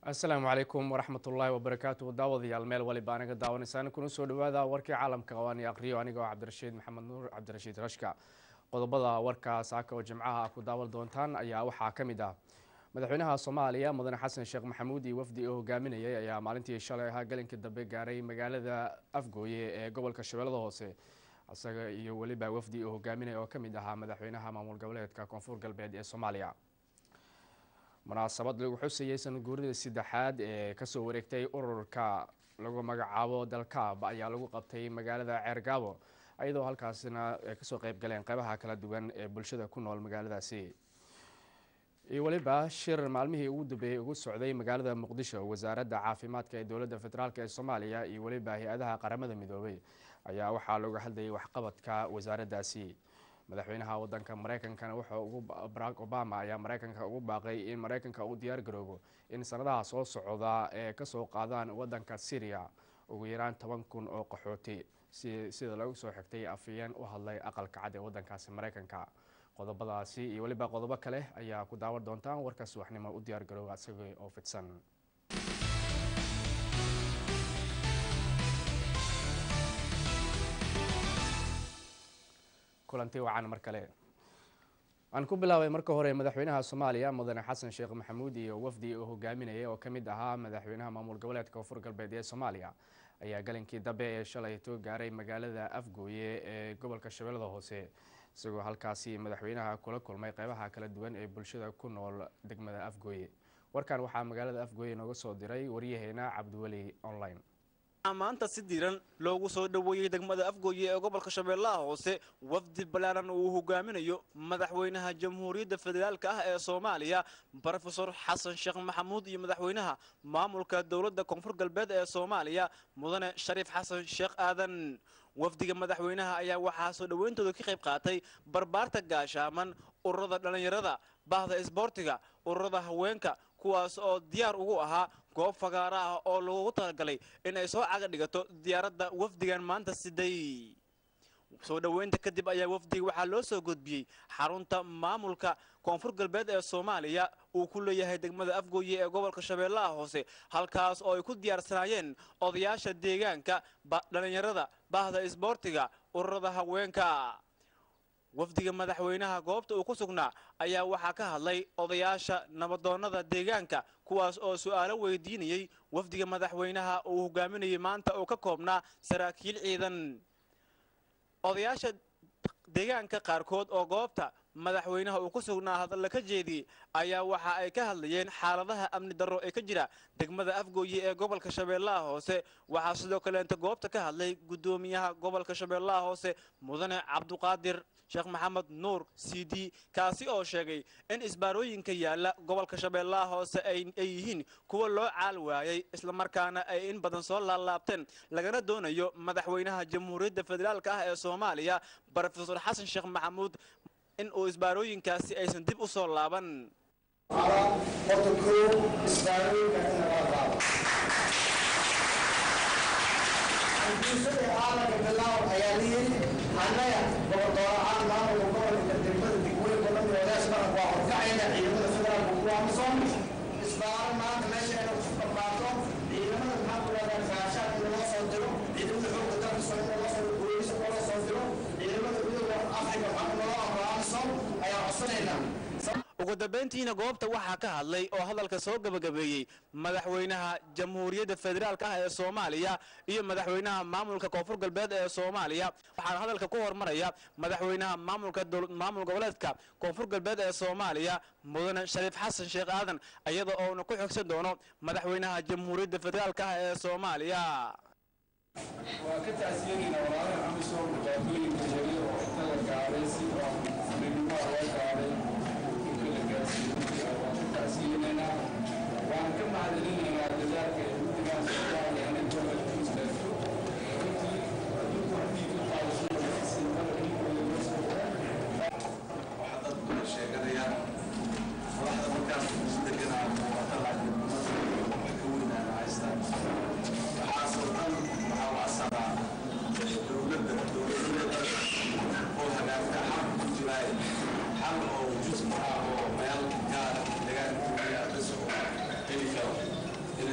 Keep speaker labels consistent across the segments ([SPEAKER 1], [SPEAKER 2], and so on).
[SPEAKER 1] asalaamu calaykum waraxmat ullaahi wabarakaatu daawadayaal meel waliba anaga daawanaysaan kuna soo dhawaada warkii caalamka oo aan aqriyo aniga oo cabdirashiid maxamed nuur cabdirashiid rashka qodobada warka saaka oo jimcaha ku daawan doontaan ayaa waxaa ka mid ah madaxweynaha soomaaliya mudane xasan sheekh maxamuud iyo wafdi uu hogaaminayay ayaa maalintii shalay ahaa galinkii dambe gaaray magaalada afgooye ee gobolka shabeellada hoose isaga iyo weliba wafdi uu hogaaminaya oo kamid ahaa madaxweynaha maamul goboleedka koonfur galbeed ee soomaaliya munaasabad lagu xusayay sanad guuridii saddexaad ee kasoo wareegtay ururka lagu magacaabo dalkaab ayaa lagu qabtay magaalada ceergaabo iyadoo halkaasina ay kasoo qeyb galeen qeybaha kala duwan ee bulshada ku nool magaaladaasi iyo weliba shir maalmihii ugu dambeeyey ugu socday magaalada muqdisho wasaaradda caafimaadka ee dowladda federaalk ee soomaaliya iyo weliba hay-adaha qaramada midoobay ayaa waxaa looga hadlayay waxqabadka wasaaraddaasi madaxweynaha wadanka mareykankana wuxuu ugu barack obama ayaa mareykanka ugu baaqay in mareykanka uu diyaar garoobo in sanadaha soo socda ee kasoo qaadaan wadanka syria ugu yaraan toban kun oo qaxooti sida lagu soo xigtay afayeen u hadlay aqalka cad ee wadankaasi mareykanka qodobadaasi iyo weliba qodobo kale ayaa ku daawan doontaan warka subaxnimo u diyaar garooba isaga oo fidsan kulanti wacan mar kale aan ku bilaabay marka hore madaxweynaha soomaaliya mudane xasan sheekh maxamuud iyo wafdi uu hogaaminayay oo kamid ahaa madaxweynaha maamul goboleedka koonfur galbeed ee soomaaliya ayaa galinkii dambe ee shalayto gaaray magaalada afgooye ee gobolka shabeellada hoose isagoo halkaasi madaxweynaha kula kulmay qeybaha kala duwan ee bulshada ku nool degmada afgooye warkan waxaa magaalada afgooye nooga soo diray waryaheena cabdiweli online
[SPEAKER 2] maanta si diiran loogu soo dhoweeyey degmada afgooye ee gobolka shabeellaha hoose wafdi ballaaran uu hogaaminayo madaxweynaha jamhuuriyadda federaalka ah ee soomaaliya brofesor xasan sheekh maxamuud iyo madaxweynaha maamulka dowladda koonfur galbeed ee soomaaliya mudane shariif xasan sheekh aadan wafdiga madaxweynaha ayaa waxaa soo dhoweyntooda ka qayb qaatay barbaarta gaashaaman ururada dhallinyarada bahda isboortiga ururada haweenka kuwaas oo diyaar ugu ahaa goob fagaara ah oo lagu talagalay in ay soo caga dhigato diyaaradda wafdigan maanta siday soo dhoweynta kadib ayaa wafdiga waxaa loo soo gudbiyey xarunta maamulka koonfur galbeed ee soomaaliya uu ku leeyahay degmada afgooye ee gobolka shabeellaha hoose halkaas oo ay ku diyaarsanaayeen odayaasha deegaanka dhallinyarada bahda isboortiga ururada haweenka wafdiga madaxweynaha goobta uu ku sugnaa ayaa waxaa ka hadlay odayaasha nabadoonnada deegaanka kuwaas oo su'aalo weydiinayey wafdiga madaxweynaha uu hogaaminayay maanta oo ka koobnaa saraakiil ciidan odayaasha deegaanka qaarkood oo goobta madaxweynaha uu ku sugnaa hadalla ka jeediyey ayaa waxa ay ka hadlayeen xaaladaha amni darro ee ka jira degmada afgooye ee gobolka shabeellaha hoose waxaa sidoo kaleenta goobta ka hadlay guddoomiyaha gobolka shabeellaha hoose mudane cabduqaadir sheekh maxamed nuur c d kaasi oo sheegay in isbaarooyinka yaalla gobolka shabeellaha hoose ay yihiin kuwa loo caal waayay islamarkaana ay in badan soo laalaabteen lagana doonayo madaxweynaha jamhuuriyadda federaalka ah ee soomaaliya brofesor xasan sheekh maxamuud in uu isbaarooyinkaasi aysan dib u soo laaban
[SPEAKER 3] annaga gobordoorahaan maamulka gobolka degmada degmooyinka dhan wadaas badan waa horkacayna ciidamada federaalka ku amson isbaaro maanta meesha inay ku dhaqaato ciidamada maxaa ku dhahdaa gaashaan in loo soo diro ciidamada xoogga dalka soo in loo soo booliisa loo soo diro ciidamada midooda afrika maxaa loo amro amson ayaa codsanaynaa
[SPEAKER 2] ugu dambayntiina goobta waxaa ka hadlay oo hadalka soo gebagabeeyey madaxweynaha jamhuuriyadda federaalka ah ee soomaaliya iyo madaxweynaha maamulka koonfur galbeed ee soomaaliya waxaana hadalka ku hormaraya madaxweynaha maamulka maamul goboleedka koonfur galbeed ee soomaaliya mudane shariif xasan sheekh aadan iyada oona ku xigsan doono madaxweynaha jamhuuriyadda federaalka ah ee soomaaliya
[SPEAKER 4] waa ka taasiyeynayna walaalaha amisom dhibaatooyinka yaryar oo inta la gaaray si oo midnimada loo gaaray dhulka la gaarsiiyey waan ka taasiyeynaynaa waan ka mahadcelinaynaa dadaalka ay guddigaan soomaaliya inay gobolka ku istaagto runtii adduunku haddii ka qaadasho sintada dhiigooda loo soo
[SPEAKER 5] waxaa dad badan sheeganayaan madaxda markaas isdeganaa muuqata laakiin ummadda wax ka weynaana haystaan waxaasoo dhan waxaa u asaraa dowladda dowladeeda oo hagaagta xaq ku jira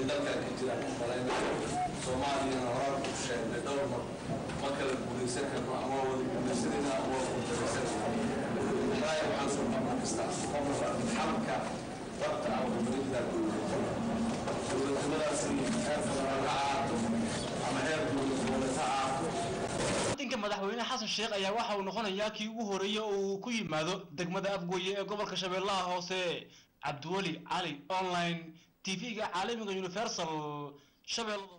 [SPEAKER 5] dalkan ka jiraan ku malaynayo soomaaliyana horaan ku sheegnay dhowr mar ma kala guulaysan karno ama wada guulaysanayna ama wada guulaysanayna raaya waxaan soo qabnaa kasta qofka xalka dabta ah dowladda dowladnimadaasi heer federaal ha ahaato ama heer dowlad goboleed ha ahaato
[SPEAKER 6] wadanka madaxweyne xasan sheekh ayaa waxa uu noqonayaa kii ugu horeeyey oo uu ku yimaado degmada afgooye ee gobolka shabeellaha hoose cabdiweli cali online tv-ga caalamiga universal shabeellada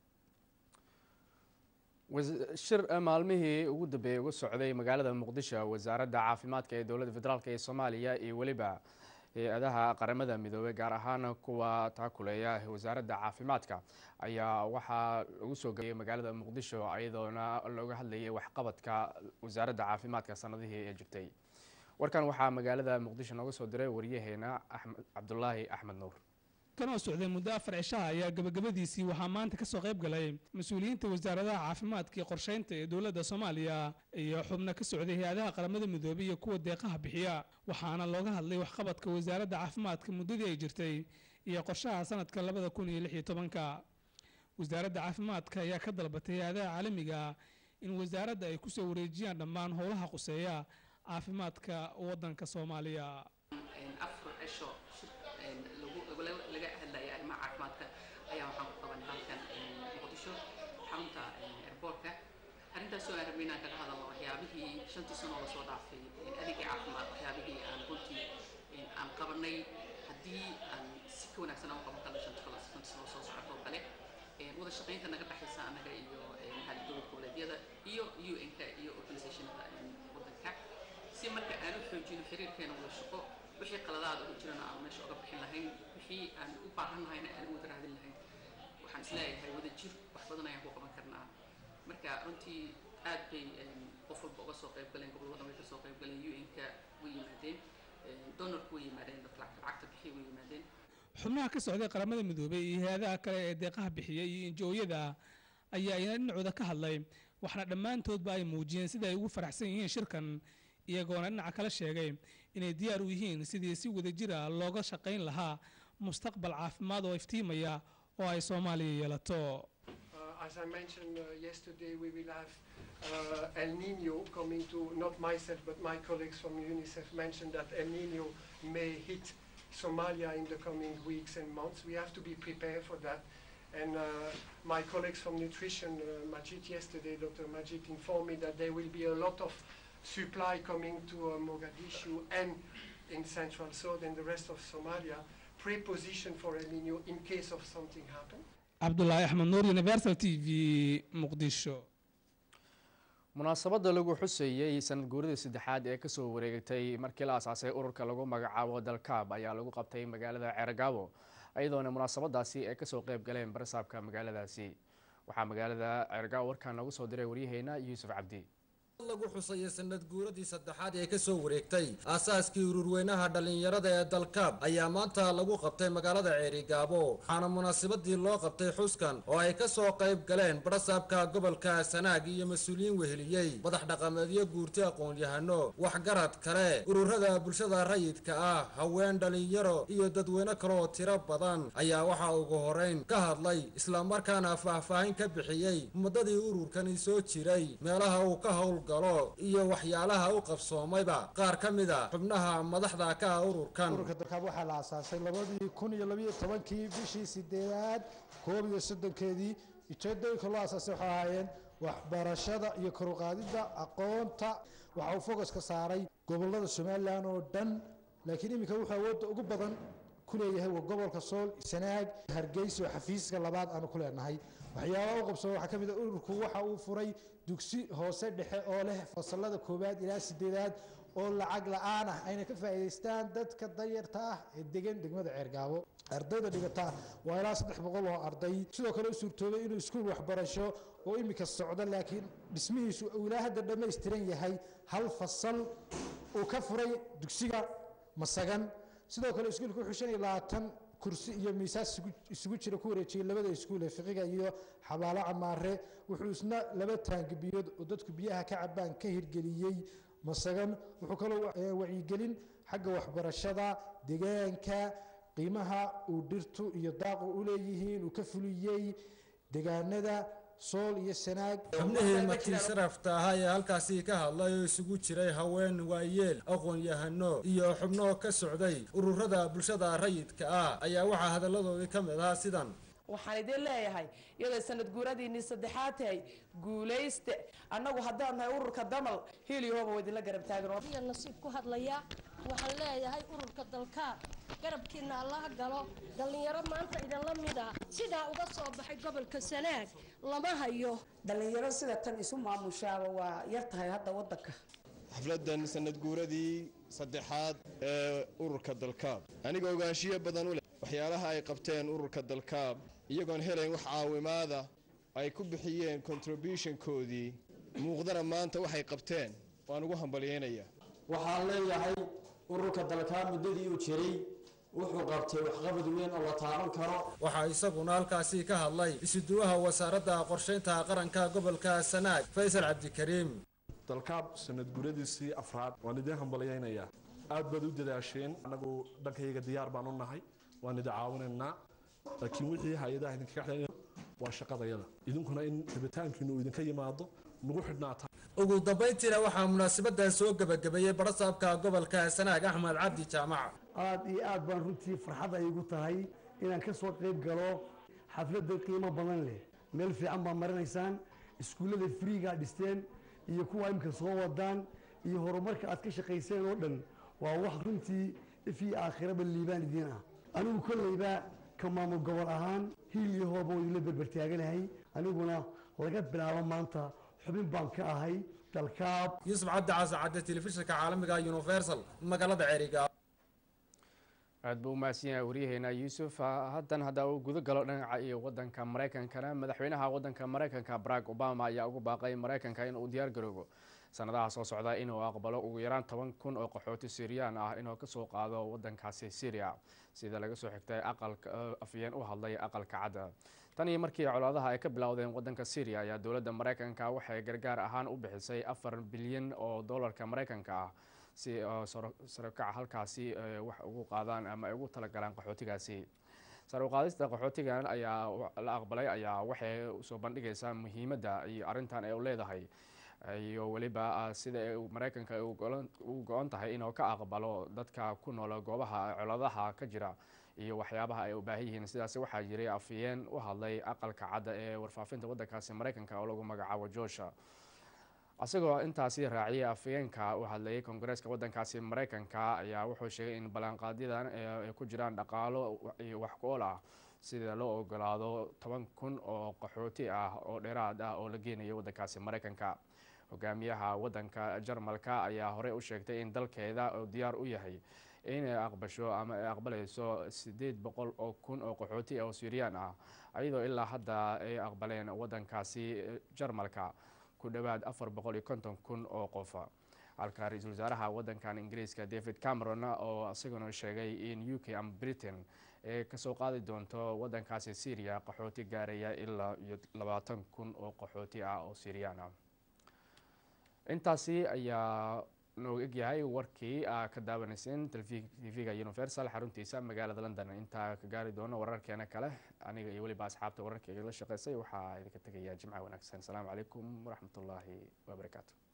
[SPEAKER 1] shir maalmihii ugu dambeeyey uga socday magaalada muqdisho wasaaradda caafimaadka ee dowladda federaalk ee soomaaliya iyo weliba hay-adaha qaramada midoobey gaar ahaan kuwa taakuleeya wasaaradda caafimaadka ayaa waxaa lagu soo gabiyey magaalada muqdisho iyadoona looga hadlayay waxqabadka wasaaradda caafimaadka sanadihii ee jirtay warkan waxaa magaalada muqdisho nooga soo diray wariyaheena axmed cabdulaahi axmed nuur
[SPEAKER 7] kanoo socday muddo afar cishaha ayaa gabagabadiisii waxaa maanta ka soo qayb galay mas-uuliyiinta wasaaradaha caafimaadka iyo qorsheynta ee dowladda soomaaliya iyo xubno ka socday hay-adaha qaramada midoobey iyo kuwa deeqaha bixiya waxaana looga hadlay waxqabadka wasaaradda caafimaadka muddadii ay jirtay iyo qorshaha sanadka labada kun iyo lix iyo tobanka wasaaradda caafimaadka ayaa ka dalbatay hay-adaha caalamiga in wasaaradda ay kusoo wareejiyaan dhammaan howlaha quseeya caafimaadka waddanka soomaaliya
[SPEAKER 8] laga hadlaya arrimaha caafimaadka ayaa waxaan ku qabanay halkan muqdisho xarunta airboortka arrintaasoo aan rabnay inaan kaga hadalno waxyaabihii shantii sano oo lasoo dhaafay adeegii caafimaad waxyaabihii aan runtii aan qabanay haddii aan si ka wanaagsan aan u qaban karno shanta kale shantii sano soo socoto oo kale wada shaqaynta naga dhexaysa annaga iyo maxaa dowlad goboleedyada iyo un-ka iyo organisationada waddanka si marka aan u xoojino xiriirkeena wada shaqo wixii qaladaada ugu jirana aan meesha uga bixin lahayn wixii aan u baahan lahayna aan u wada raadin lahayn waxaan isleeyahay wada jir wax badan ayaan ku qaban karnaa marka runtii aad bay qof walba uga soo qayb galeen gobolada way ka soo qayb galeen un-ka way yimaadeen donorku way yimaadeen dadka lacagta bixiya way yimaadeen
[SPEAKER 7] xubnaha ka socday qaramada midoobey iyo hay-adaha kale ee deeqaha bixiya iyo injooyada ayaa iyana dhinacooda ka hadlay waxna dhammaantoodba ay muujiyeen sida ay ugu faraxsan yihiin shirkan iyagoona dhinaca kale sheegay inay diyaar u yihiin sidii si wadajira looga shaqayn lahaa mustaqbal caafimaad oo iftiimaya oo ay soomaaliya yeelato
[SPEAKER 9] as I mentioned uh, yesterday, we will have uh, El Nino coming to, not myself, but my colleagues from UNICEF mentioned that El Nino may hit Somalia in the coming weeks and months. We have to be prepared for that. And uh, my colleagues from nutrition, uh, Majid yesterday, Dr. Majid informed me that there will be a lot of supply coming to uh, Mogadishu and in Central South and the rest of Somalia, pre-positioned for El Nino in case of something happen.
[SPEAKER 7] cabdulaahi axmed nuur universal t v muqdisho
[SPEAKER 1] munaasabadda lagu xuseeyey sanad guuridii saddexaad ee kasoo wareegtay markii la asaasay ururka lagu magacaabo dalkaab ayaa lagu qabtay magaalada ceergaabo iyadoona munaasabadaasi ay kasoo qeyb galeen barasaabka magaaladaasi waxaa magaalada ceergaabo warkaan noogu soo diray waryaheena yuusuf cabdi
[SPEAKER 10] lagu xusayay sanad guuradii saddexaad ee kasoo wareegtay aasaaskii ururweynaha dhallinyarada ee dalkaab ayaa maanta lagu qabtay magaalada ceerigaabo waxaana munaasabadii loo qabtay xuskan oo ay kasoo qayb galeen barasaabka gobolka sanaag iyo mas-uuliyiin weheliyey madax dhaqameedyo guurti aqoon-yahano waxgarad kale ururada bulshada rayidka ah haween dhallinyaro iyo dadweyne kale oo tiro badan ayaa waxaa ugu horeyn ka hadlay islamarkaana faahfaahin ka bixiyey muddadii ururkani soo jiray meelaha uu ka howl iyo waxyaalaha u qabsoomayba qaar ka mid a xubnaha madaxda ka ah ururkan
[SPEAKER 11] ururka dalkaab waxaa la aasaasay labadii kun iyo labiyo tobankii bishii sideedaad koob iyo soddonkeedii ujeedooyinka loo aasaasay waxay ahaayeen waxbarashada iyo koruqaadidda aqoonta waxa uu focuska saaray gobolada somalilan oo dhan laakiin iminka wuxuu awoodda ugu badan ku leeyahay waa gobolka sool sanaag hargeysa oo xafiiska labaad aanu ku leenahay waxyaabaha u qabsooma waxaa ka mid a ururku waxa uu furay dugsi hoose dhexe oo leh fasalada koowaad ilaa sideedaad oo lacag la-aan ah ayna ka faa'iidaystaan dadka dayarta ah ee degan degmada ceergaabo ardayda dhigata waa ilaa saddex boqol oo arday sidoo kale u suurtoobay inuu iskuul waxbarasho oo iminka socdo laakiin dhismihiisu uu ilaa hadda dhammaystiran yahay hal fasal uu ka furay dugsiga masagan sidoo kale iskuulka wuxuu shan iyo labaatan kursi iyo miisaas isugu jira ku wareejiyey labada iskuul ee fiqiga iyo xabaalo camaare wuxuu isna laba taangibiyood oo dadku biyaha ka cabaan ka hirgeliyey masagan wuxuu kaloo wacyigelin xagga waxbarashada deegaanka qiimaha uu dhirtu iyo daaqu u leeyihiin uu ka fuliyey deegaanada sool iyo sanaag
[SPEAKER 10] xubnihii martii sharafta ahaa ee halkaasi ka hadlay oo isugu jiray haween waayeel aqoon-yahano iyo xubno ka socday ururada bulshada rayidka ah ayaa waxaa hadalladoodii ka mid ahaa sidan
[SPEAKER 12] waxaan idin leeyahay iyadoo sanad guuradiinii saddexaad tahay guulayste annagu haddaan nahay ururka damal hiiliyahooba waa idinla garab taagan
[SPEAKER 13] nasiib ku hadlaya waxaan leeyahay ururka dalkaab garabkiina allaha galo dhallinyaro maanta idinla mid ah sidaa uga soo baxay gobolka sanaag lama hayo
[SPEAKER 14] dhallinyaro sida tan isu maamushaaba waa yar tahay hadda waddanka
[SPEAKER 15] xafladan sanad guuradii saddexaad ee ururka dalkaab aniga ogaanshiyo badan u leh waxyaalaha ay qabteen ururka dalkaab iyagoon helayn wax caawimaada ay ku bixiyeen contributionkoodii muuqdana maanta waxay qabteen waan ugu hambalyeynaya
[SPEAKER 16] waxaan leeyahay ururka dalkaab muddadii uu jiray wuxuu qabtay waxqabad weyn oo la taaban karo
[SPEAKER 10] waxaa isaguna halkaasi ka hadlay isuduwaha wasaaradda qorshaynta qaranka gobolka sanaag faysal cabdikariim
[SPEAKER 17] dalkaab sanad guradiisii afraad waan idin hambalyaynayaa aad baad u dadaasheen annagu dhankayga diyaar baan u nahay waan idin caawinaynaa laakiin wixii hay-adaha idinkaga xidhan waa shaqadayada idinkuna in rabitaankiinu uu idinka yimaado nagu xidhnaata
[SPEAKER 10] ugu dambayntiina waxaa munaasabaddan soo gebagabeeyey barasaabka gobolka sanaag axmed cabdi jaamac
[SPEAKER 18] aad iyo aad baan runtii farxad ay igu tahay inaan ka soo qayb galo xafladda qiimo badan leh meel fiican baa marinaysaan iskuullada friigaa dhisteen iyo kuwa imika soo wadaan iyo horumarka aad ka shaqayseen oo dhan waa wax runtii ifii aakhiraba liibaan idiin ah anigu kolleyba ka maamul gobol ahaan hiil iyo hooba waa idinla berbertaaganahay aniguna laga bilaabo maanta xubin baan ka ahay dalkaab
[SPEAKER 10] yuusuf cabdi casacadde telefishinka caalamiga universal magaalada ceriga
[SPEAKER 1] aad buu umahadsan yahay waryaheena yuusuf haddan hadda uu guda galo dhinaca iyo wadanka maraykankana madaxweynaha wadanka maraykanka barack obama ayaa ugu baaqay maraykanka inuu diyaar garoobo sanadaha soo socda inuu aqbalo ugu yaraan toban kun oo qaxooti syriyan ah inuu kasoo qaado wadankaasi syria sida laga soo xigtay aqalka afyeen u hadlay aqalka cadda tan iyo markii colaadaha ay ka bilowdeen wadanka syria ayaa dowladda maraykanka waxay gargaar ahaan u bixisay afar bilyan oo dollarka maraykanka ah si sarokaca halkaasi wax ugu qaadaan ama ay ugu talagalaan qaxootigaasi sar uqaadista qaxootigan ayaa la aqbalay ayaa waxay usoo bandhigaysaa muhiimadda iyo arrintan ay u leedahay iyo weliba sida maraykanka u go-on tahay inuu ka aqbalo dadka ku nool goobaha coladaha ka jira iyo waxyaabaha ay u baahan yihiin sidaas waxaa jiray afiyeen u hadlay aqalka cadda ee warfaafinta wadankaasi maraykanka oo lagu magacaabo joosha isagoo intaasi raaciyay afyeenka u hadlayay koongareeska wadankaasi maraykanka ayaa wuxuu sheegay in ballanqaadyadan ay ku jiraan dhaqaalo iyo wax ku-ool ah sida loo ogolaado toban kun oo qaxooti ah oo dheeraad ah oo la geenayo wadankaasi maraykanka hogaamiyaha wadanka jarmalka ayaa horey u sheegtay in dalkeeda oo diyaar u yahay inay aqbasho ama ay aqbalayso sideed boqol oo kun oo qaxooti oo syiriyaan ah iyadoo ilaa hadda ay aqbaleen wadankaasi jarmalka ku dhowaad afar boqol iyo konton kun oo qofa halka ra-iisul wasaaraha wadankan ingiriiska david cameron oo isaguna sheegay in u k ama britain ee kasoo qaadi doonto wadankaasi syria qaxooti gaaraya ilaa iyo labaatan kun oo qaxooti ah oo syiriyaan ah intaasi ayaa nooga egyahay warkii aa ka daawanayseen tv-ga universal xaruntiisa magaalada london intaa ka gaari doono wararkeena kale aniga iyo weliba asxaabta wararka igala shaqeysay waxaa idinka tegayaa jimca wanaagsan asalaamu calaykum waraxmatullaahi wabarakaatu